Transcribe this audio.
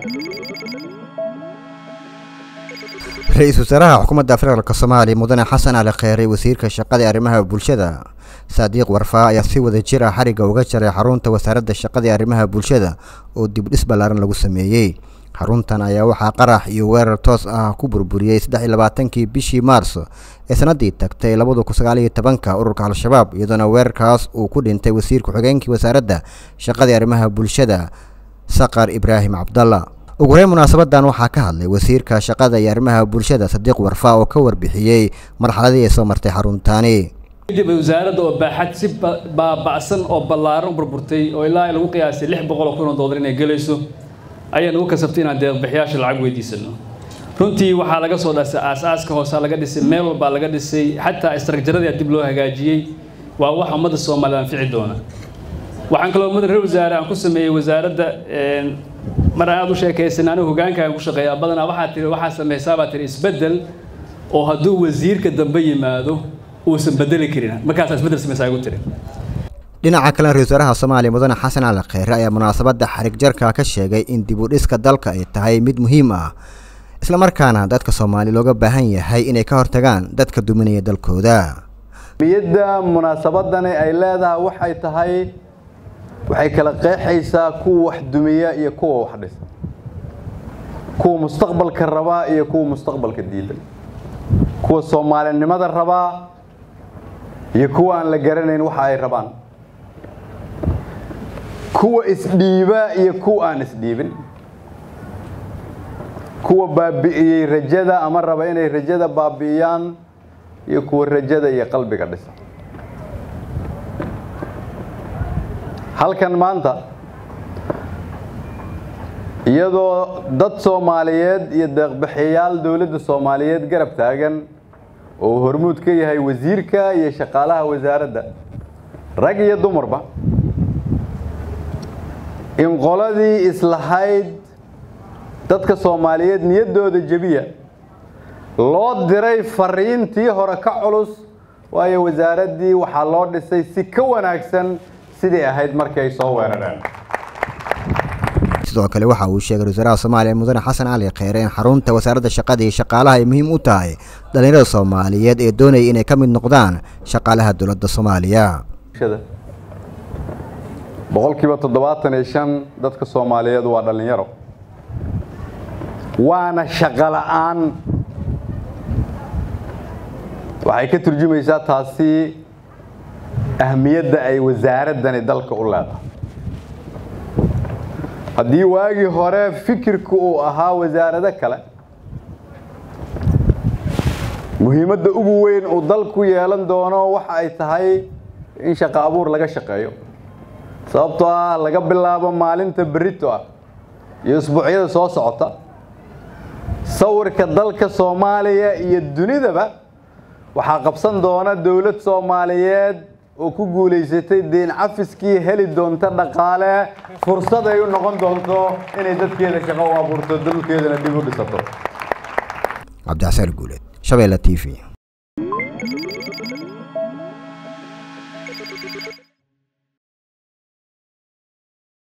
ra-iisul wasaaraha xukuumadda federaalk soomaaliya mudane xasan ali kheyre wasiirka shaqada ee arrimaha bulshada saadiiq warfaa ayaa si wada jir ah xarigga uga jaray xarunta wasaaradda shaqada ee arrimaha bulshada oo dibdhis ballaaran lagu sameeyey xaruntan ayaa waxaa qarax iyo weerar toos ah ku burburiyey saddex iyo labaatankii bishii maarso ee sannaddii tagtay labada kun sagaal iyo tobanka ururka al-shabaab iyadoona weerarkaas uu ku dhintay wasiir ku-xigeenkii wasaaradda shaqada ee arrimaha bulshada saqar ibraahim cabdalla ugu horeyn munaasabadan waxaa ka hadlay wasiirka shaqada iyo arrimaha bulshada sadiiq warfaa oo ka warbixiyey marxaladii ay soo martay xaruntaani kadib wasaaradda oo baaxad si baaba'san oo ballaaran u burburtay oo ilaa lagu qiyaasay lix boqol oo kun oo doolar inay gelayso ayaan ugu kasabtay inaan deeqbixiyaasha lacag weydiisano runtii waxaa laga soo dhasay aas-aaska hoosaa laga dhisay meel walbaa laga dhisay xataa istraakjaradii dib loo hagaajiyey waa wax ummadda soomaaliya anfici doona waxaan kaloo ummadda reer wasaare aan ku sameeyey wasaaradda mar aad u sheekaysan anigu hogaankaan ku shaqeeyaa badanaa waxaa tiri waxaa samaysaa baa tiri isbeddel oo hadduu wasiirka dambe yimaado uusan bedeli karin markaasaa isbeddel samaysaa igu tiri dhinaca kale ra-isul wasaaraha soomaaliya mudane xasan ali kheyre ayaa munaasabadda xarig jarka ka sheegay in dib u dhiska dalka ay tahay mid muhiim ah islamarkaana dadka soomaaliya looga baahan yahay inay ka hortagaan dadka duminaya dalkooda miyadda munaasabadani ay leedahay waxay tahay waxay kala qeexaysaa kuwa wax dumiya iyo kuwa wax dhisa kuwa mustaqbalka rabaa iyo kuwa mustaqbalka diidan kuwa soomaalinimada rabaa iyo kuwa aan la garanayn waxa ay rabaan kuwa isdhiiba iyo kuwa aan isdhiibin kuwa baabi'iyey rajada ama raba inay rajada baabi'iyaan iyo kuwa rajada iyo qalbiga dhisa halkan maanta iyadoo dad soomaaliyeed iyo deeqbixiyaal dowladda soomaaliyeed garab taagan oo uu hormuud ka yahay wasiirka iyo shaqaalaha wasaaradda rag iyo dumarba in qoladii islahayd dadka soomaaliyeed niyaddooda jebiya loo diray fariintii hore ka culus waayo wasaaraddii waxaa loo dhisay si ka wanaagsan sidii ahayd markii ay soo weerareen sidoo kale waxa uu sheegay ra-isul wasaaraha soomaaliya mudane xasan cali kheyre in xarunta wasaaradda shaqada iyo shaqaalaha ay muhiim u tahay dhallinyarada soomaaliyeed ee doonaya inay ka mid noqdaan shaqaalaha dowladda soomaaliya boqolkiiba toddobaatan iyo shan dadka soomaaliyeed waa dhallinyaro waana shaqo la'aan waxay ka turjumaysaa taasi ahmiyadda ay wasaaraddani dalka u leedahay haddii waagii hore fikirku uu ahaa wasaarado kale muhiimadda ugu weyn uu dalku yeelan doono waxa ay tahay in shaqo abuur laga shaqeeyo sababtoo ah laga bilaabo maalinta berito ah iyo isbuucyada soo socota sawirka dalka soomaaliya iyo dunidaba waxaa qabsan doona dowlad soomaaliyeed oo ku guulaysatay deen cafiskii heli doonta dhaqaale fursad ay u noqon doonto inay dadkeeda shaqo u abuurto dalkeedana dib u dhisato cabdixasaan guuleed shabeelle t v